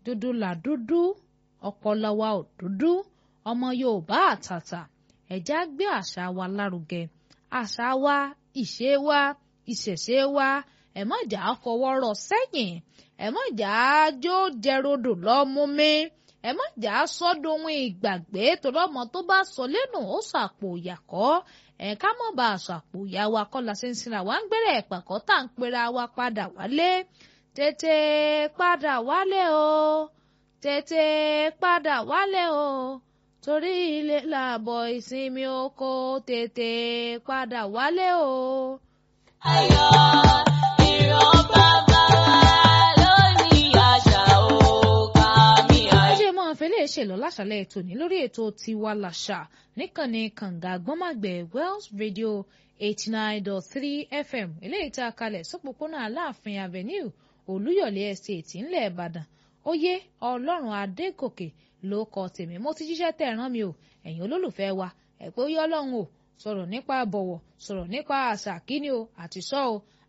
dúdú là dúdú ọpọlọ wa ò dúdú ọmọ Yorùbá àtàtà ẹ̀já gbé àṣà wa lárugẹ àṣà wa ìṣe wa ìṣẹ̀ṣe wa ẹ má jà á fọwọ́ rọ sẹ́yìn ẹ má jà á jó jẹrodò lọ́mú mi ẹ má jà á sọ́dọ̀ ohun ìgbàgbé torí ọmọ tó bá sọ lẹ́nu ó sàpò ìyàkọ́ ẹ ká mọ̀ bá aṣọ àpò ìyá wa kọ́ la ṣe ń sinra wa ń gbẹ̀rẹ̀ ẹ̀pàkọ́ tá à ń pera wa padà wálé tètè padà wálé o tètè padà wálé o torí ilé làbọ̀ ìsinmi oko tètè padà wálé o. Ayọ̀ ìran bàbá wa lónìí àṣà òkà mi ẹ àyè. jẹ́ máa fẹ́lẹ́ ṣèlọ láṣàlẹ̀ ètò ní lórí ètò tiwa làṣà níkànnì kànga gbọ́màgbẹ̀ Wells Radio eighty nine dot three FM eléyìí tá a kalẹ̀ sọ́pọ̀pọ̀nà Aláàfin Avenue Olúyọ̀lé Estate ńlẹ̀ Ìbàdàn oyè Ọlọ́run Adégòkè ló kọ tèmi mo ti jíṣẹ́ tẹ̀ rán mi o ẹ̀yin olólùfẹ́ wa ẹ̀ pé ó yọ Ọlọ́run o sọ̀rọ̀ nípa bọ̀wọ̀ sọ̀rọ̀ nípa àṣà kíni o àti sọ́ o